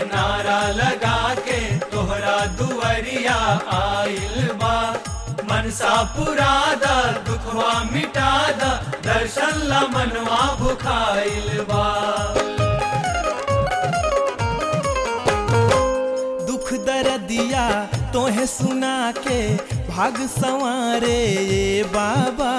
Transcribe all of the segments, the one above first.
नारा लगा के तोहरा दुआरिया आइल बा मनसा पुरादा दुखवा मिटादा दर्शन ला मनवा भुखाइल बा दुख दर्दिया तोहे सुना के भाग संवारे ये बाबा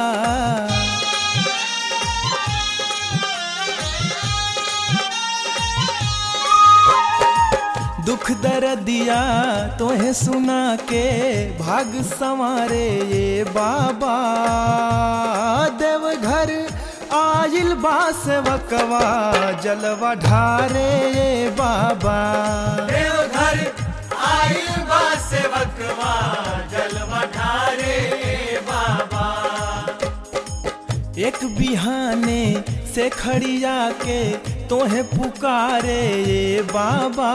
दुख दर्दिया तोहे सुना के भाग संवारे ये बाबा देवघर आइल बा सेवकवा जलवा ढारे ये बाबा देवघर आइल बा सेवकवा जलवा ढारे बाबा एक बिहाने से खड़िया के तोहे पुकारे ये बाबा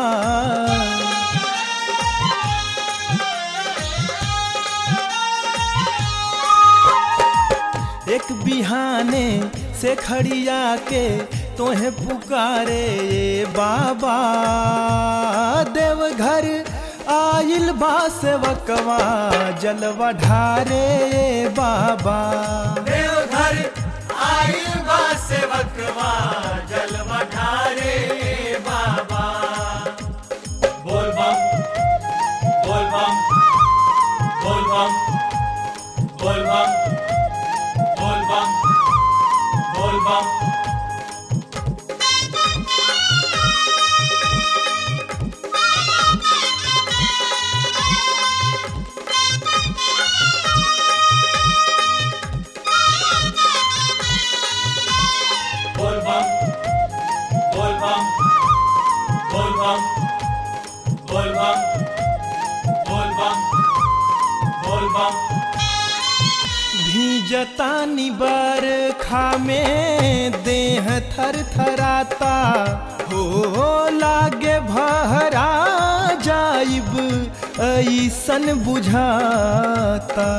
एक बिहाने से खड़िया के तोहे पुकारे ये बाबा देवघर आइल बा सेवकवा जलवा ढारे ये बाबा देवघर आइल बा सेवकवा जलवा ढारे बाबा बोल बम बोल बम बोल बम बोल बम बोल बम बोल बम बोल बम बोल बम बोल बम बोल बम बोल बम बोल बम भीजता बरखा में देह थर थराता हो लागे भहरा जाइब ऐसन बुझाता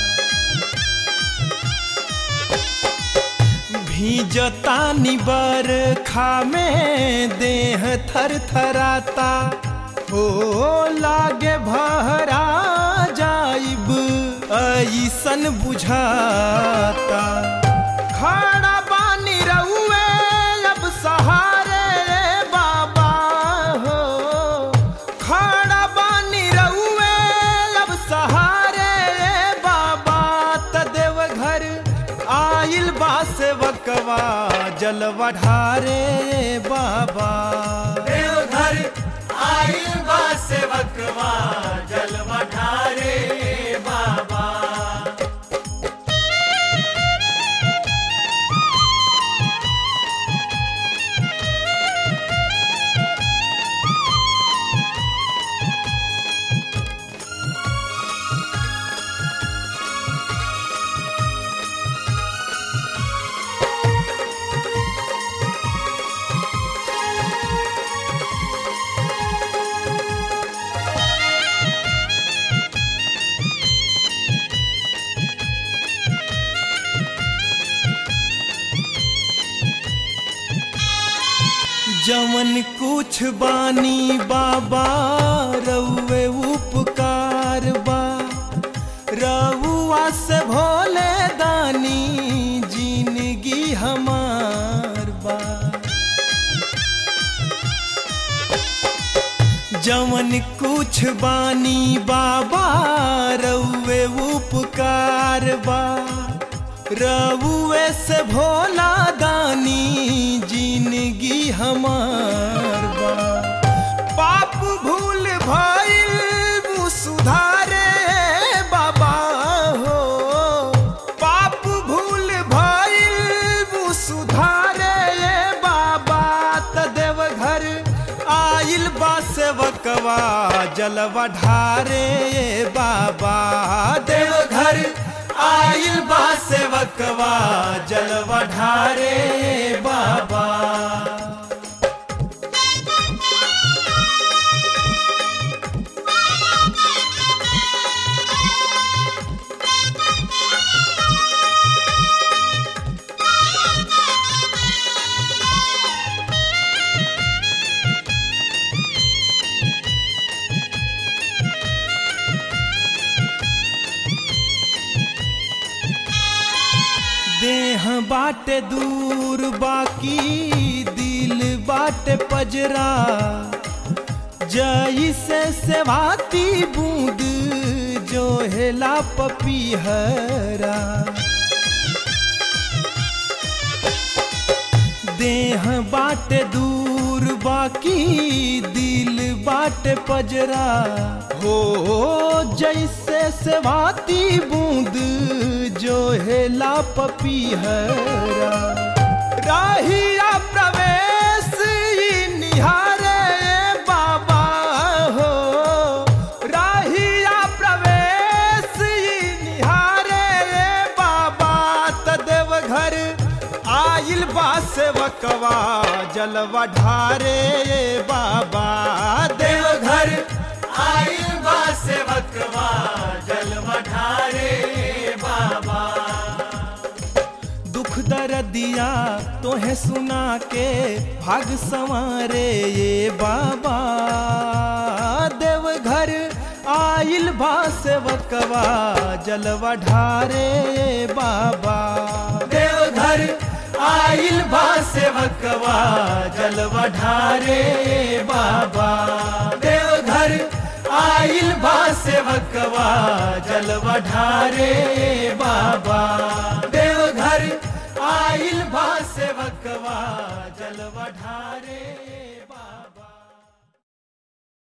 भीजता बरखा में देह थर थराता हो लागे भहरा जाइब ऐसन बुझाता खड़ा बानी रउए अब सहारे बाबा हो खड़ा बानी रउए अब सहारे बाबा त देवघर आइल बा सेवकवा जलवा ढारे बाबा देवघर आइल बा सेवकवा जलवा ढारे बाबा जवन कुछ बानी बाबा रउए उपकार बा रउआ से भोले दानी जिंदगी हमार बा जवन कुछ बानी बाबा रउए उपकार बा रउए से भोला दानी जिंदगी हमार बा पाप भूल भइल वो सुधारे बाबा हो पाप भूल भइल वो सुधारे बाबा त देवघर आइल बा सेवकवा जलवा ढारे बाबा देवघर आइल बा सेवकवा जलवा ढारे बाबा देह बाटे दूर बाकी दिल बाटे पजरा जैसे सेवाती बूंद जो हेला पपीहरा देह बाटे दूर बाकी दिल बाटे पजरा हो जैसे सेवाती बूंद जो हेला पपीहरा राहिया प्रवेश ई निहारे बाबा हो राहिया प्रवेश ई निहारे बाबा तदेव घर आइल बा सेवकवा जलवा ढारे बाबा देव देवघर आइल बा सेवकवा जल ढारे बाबा दुख दर्दिया तोहे सुना के भाग संवारे ये बाबा देव घर आइल बा सेवकवा जलवा ढारे बाबा देवघर आइल बा सेवकवा जल ढारे बाबा देवघर आइल बा सेवकवा जल ढारे बाबा देवघर आइल बा सेवकवा जल ढारे